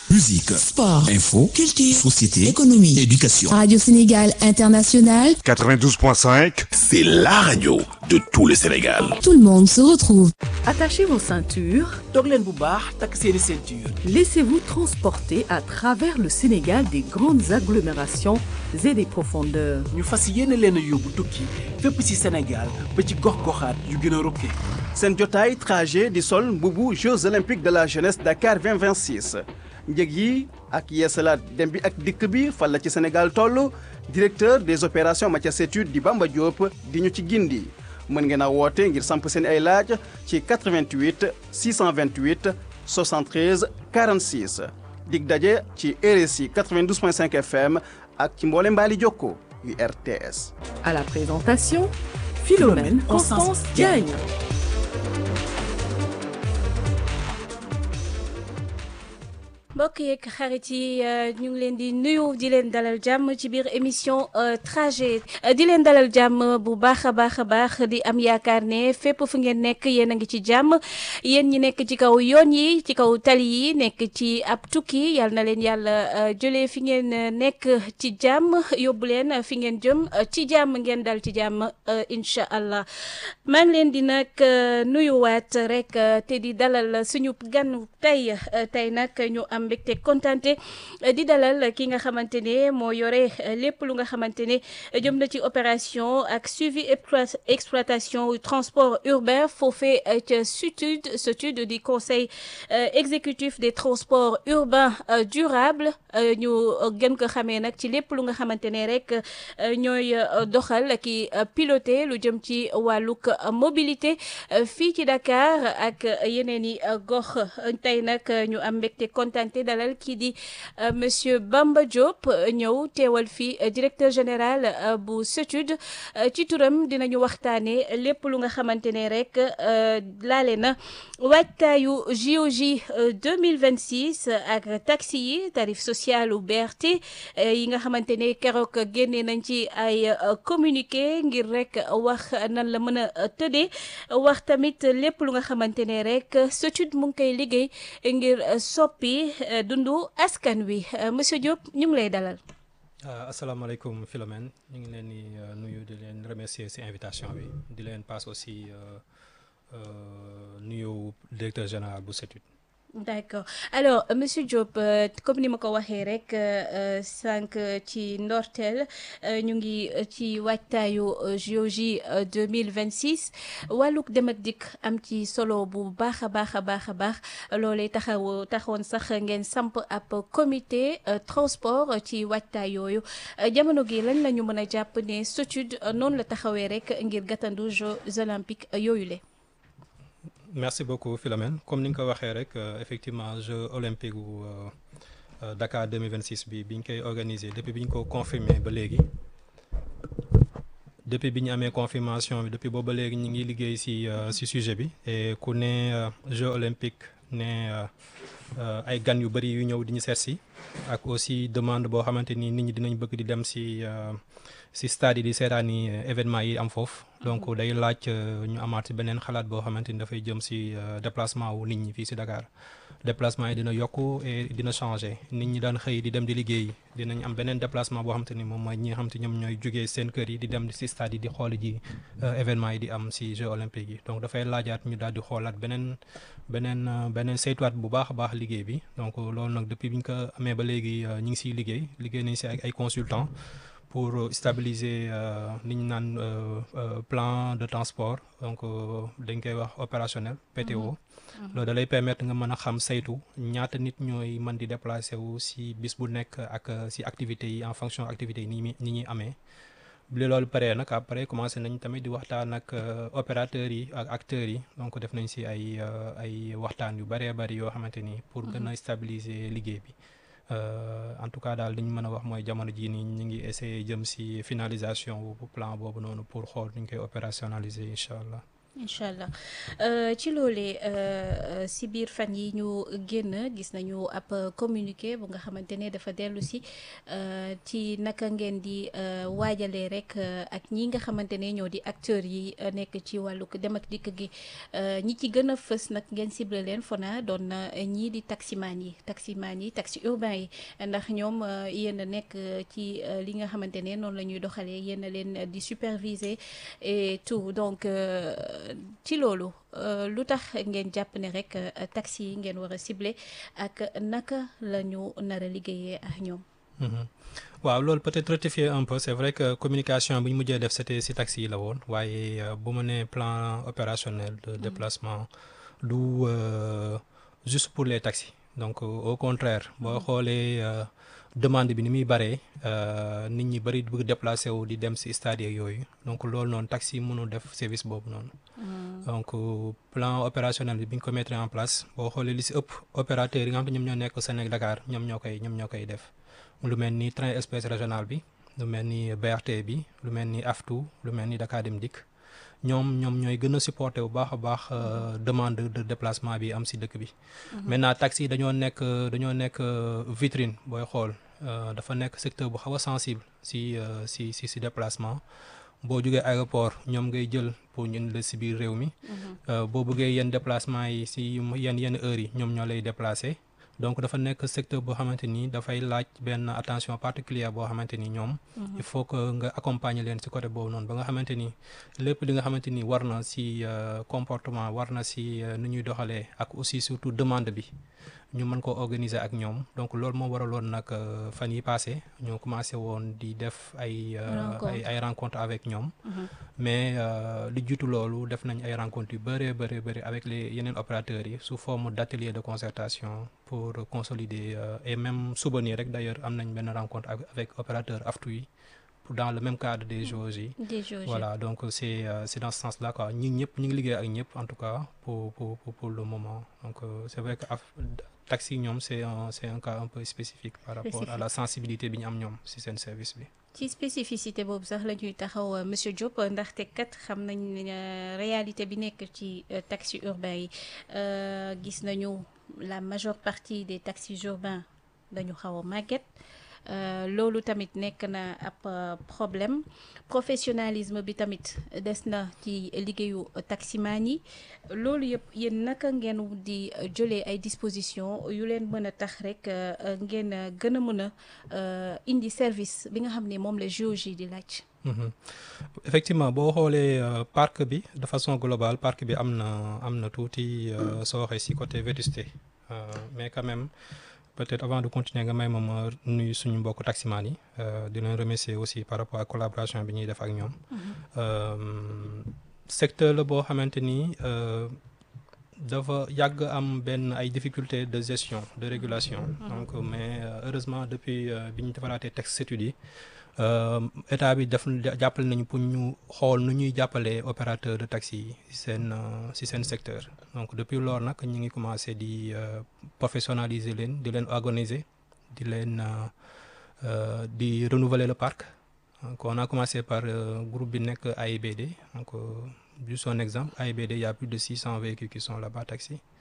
Musique, sport, info, culture, société, économie, éducation. Radio Sénégal International, 92.5, c'est la radio de tout le Sénégal. tout le monde se retrouve. Attachez vos ceintures, toog leen bu baax takk seeni ceinture laissez-vous transporter à travers le Sénégal des grandes agglomérations et des profondeurs. ñu fas yéene leen a yóbbu tukki fépp ci Sénégal ba ci gox-goxaat yu gën a rokke seen jotaay trajet di sol mbubu Jeux olympiques de la jeunesse Dakar 2026 njëg yi ak yeesalaat dem bi ak dikk bi fan la ci Sénégal toll directeur des opérations Mathias Études di Bamba Diop di ñu ci gindi mën ngeen a woote ngir samp seen ay laaj ci 88 628 73 46 dig daje ci RSI 92.5 FM ak ci mboole mbaali jokko yu RTS. À la présentation, Philomène Constance Diagne. mbokk yeeg xarit yi ñu ngi leen di nuyu di leen dalal jàmm ci biir émission trajet di leen dalal jàmm bu baax a baax a baax di am yaakaar ne fépp fu ngeen nekk yéen a ngi ci jàmm yéen ñi nekk ci kaw yoon yi ci kaw tali yi nekk ci ab tukki yal na leen yàlla jëlee fi ngeen nekk ci jàmm yóbbu leen fi ngeen jëm ci jàmm ngeen dal ci jàmm incha allah maa ngi leen di nag nuyuwaat rek te di dalal suñu gan tey tey nag ñu am mbégte kontante di dalal ki nga xamante ne moo yore lépp lu nga xamante ne jëm na ci opération ak suivi exploitation transport urbain foofee ca SUTUD SUTUD di conseil exécutif des transports urbains durables ñu gën ko xamee nag ci lépp lu nga xamante ne rek ñooy doxal ki piloté lu jëm ci wàllug mobilité fii ci Dakar ak yeneen i gox tey nag ñu am mbégte kontante dalal kii di monsieur Bamba Diop ñëw teewal fii directeur général bu SETUD ci turam dinañu waxtaane lépp lu nga xamante ne rek laale na waajtaayu JOJ 2026 ak taxi yi tarif social u BRT yi nga xamante ne keroog génne nañ ci ay communiqué ngir rek wax nan la mën a tëddee wax tamit lépp lu nga xamante ne rek SETUD mu ngi koy liggéey ngir soppi dundu askan wi monsieur Diop ñu ngi lay dalal. asalaamaaleykum Philomène ñu ngi leen di nuyu di leen remercier ci invitation bi di leen passe aussi nuyu directeur général bu SETUD. d'accord alors monsieur Diop comme ni ma ko waxee rek sànq ci ndorteel ñu ngi ci waajtaayu JOJ 2026 wàllug dem ak dikk am ci solo bu baax a baax a baax a baax loolee taxaw taxawoon sax ngeen samp ab comité transport ci waajtaay yooyu jamono gi lañ la ñu mën a jàpp ne SETUD noonu la taxawee rek ngir gàttandu Jeux olympiques yooyu le merci beaucoup Philomène comme ni nga ko waxee rek effectivement jeux olympiques wu Dakar 2026 bi bi ñu koy organiser depuis bi ñu ko confirmé ba léegi depuis bi ñu amee confirmation bi depuis boobu ba léegi ñu ngi liggéey ci ci sujet bi et ku ne jeux olympiques ne ay gan yu bari yu ñëw di ñu seet si ak aussi demande boo xamante ni nit ñi dinañ bëgg di dem ci ci stade yi di seetaani événement yi am foofu donc day laaj ñu amaat ci beneen xalaat boo xamante ni dafay jëm ci déplacement wu nit ñi fii ci Dakar déplacement yi dina yokku et dina changer nit ñi daan xëy di dem di liggéey dinañ am beneen déplacement boo xamante ni moom mooy ñi nga xamante ñoom ñooy jógee seen kër yi di dem ci stade yi di xool ji événement yi di am ci Jeux olympiques yi donc dafay laajaat ñu daal di xoolaat beneen beneen beneen saytuwaat bu baax a baax liggéey bi donc loolu nag depuis bi ñu ko amee ba léegi ñu ngi ciy liggéey liggéey nañ ci ak ay consultants pour stabiliser li ñu naan plan de transport donc dañ koy wax opérationnel PTO. loolu da lay permettre nga mën a xam saytu ñaata nit ñooy mën di déplacer wu ci bis bu nekk ak ci activités yi en fonction activités yi ni ni ñuy amee. bi loolu paree nag après commencé nañ tamit di waxtaan ak opérateurs yi ak acteurs yi donc def nañ ci ay ay waxtaan yu bëree bëri yoo xamante ni pour gën a stabiliser liggéey bi. en tout cas daal li ñu mën a wax mooy jamono jii nii ñu ngi essayer jëm ci finalisation bu plan boobu noonu pour xool nu ñu koy opérationnaliser incha allah. incha allah ci loolee si biir fan yi ñu génn gis nañu ab communiqué bu nga xamante ne dafa dellu si ci naka ngeen di waajalee rek ak ñi nga xamante ne ñoo di acteurs yi nekk ci wàllu dem ak dikk gi ñi ci gën a fës nag ngeen ciblé leen fona doon na ñii di taximaan yi taximaan yi taxi urbain yi ndax ñoom yéen a nekk ci li nga xamante ne noonu la ñuy doxalee yéen a leen di superviser et tout donc. ci loolu lu tax ngeen jàpp ne rek taxi yi ngeen war a ciblé ak naka la ñu nar a liggéeyee ak ñoom. waaw loolu peut-être rectifier un peu c'est vrai que communication bi ñu mujjee def c'était ci taxi yi la woon waaye bu ma nee plan opérationnel de déplacement du juste pour les taxis donc au contraire boo xoolee demande bi ni muy baree nit ñi bari bëgg déplacer wu di dem ci stade yooyu donc loolu noonu taxi mënul def service boobu noonu. donc plan opérationnel bi bi ñu ko mettre en place boo xoolee li ci ëpp opérateurs yi nga xam te ñoom ñoo nekk Sénégal Dakar ñoom ñoo koy ñoom ñoo koy def lu mel ni train express régional bi lu mel ni BRT bi lu mel ni AFTU lu mel ni Dakar Dem Dikk ñoom ñoom ñooy gën a supporter bu baax a baax demande de déplacement bi am ci dëkk bi. maintenant taxi dañoo nekk dañoo nekk vitrine booy xool dafa nekk secteur bu xaw a sensible ci ci ci ci déplacement. boo jógee aéroport ñoom ngay jël pour ñu indi la ci biir réew mi. boo bëggee yenn déplacement yi ci yenn yenn heures yi ñoom ñoo lay déplacer. donc dafa nekk secteur boo xamante ni dafay laaj benn attention particulière boo xamante ni ñoom. il faut que nga accompagner leen ci côté boobu noonu ba nga xamante ni lépp li nga xamante ni war na ci comportement war na ci nu ñuy doxalee ak aussi surtout demande bi. ñu mën ko organiser ak ñoom donc loolu moo waraloon nag fan yi passé ñu commencé woon di def ay ay ay rencontres avec ñoom mais li jiitu loolu def nañ ay rencontres yu bëree bëri bëri avec les yeneen opérateurs yi sous forme d'atelier de concertation pour consolider et même suba nii rek d'ailleurs am nañ benn rencontre avec opérateur aftu yi dans le même cadre des JOJ yi voilà donc c'est c'est dans ce sens-là quoi ñi ñëpp ñu ngi liggéey ak ñëpp en tout cas pour pour pour le moment donc c'est vrai que taxi ñoom c'est un c'est un cas un peu spécifique par rapport à la sensibilité bi ñu am ñoom ci seen service bi ci spécificité boobu sax la ñuy taxaw monsieur Diop ndaxte kat xam nañ réalité bi nekk ci taxi urbain yi gis nañu la majeure partie des taxis urbains dañu xaw a màgget loolu tamit nekk na ab problème professionnalisme bi tamit des na ci liggéeyu taximaan yi loolu yëpp yéen naka ngeen di jëlee ay dispositions yu leen mën a tax rek ngeen gën a mën a indi service bi nga xam ne moom la JOJ di laaj. effectivement boo xoolee parc bi de façon globale parc bi am na am na tuuti soo waxee ci côté vétusté mais quand même. peut-être avant de continuer nga may ma ma nuyu suñu mbokku taximaan yi di leen remercier aussi par rapport à collaboration bi ñuy def ak ñoom secteur la boo xamante ni dafa yàgg am benn ay difficultés de gestion de régulation donc mais heureusement depuis bi ñu defaraatee texte études yi état bi def jàppale nañu pour ñu xool nu ñuy jàppalee opérateur de taxi yi ci seen ci seen secteur donc depuis loolu nag ñu ngi commencé di professionnaliser leen di leen organiser di leen di renouveler le parc donc on a commencé par groupe bi nekk AIBD donc juste un exemple AIBD il y a plus de 600 véhicules qui sont là-bas taxi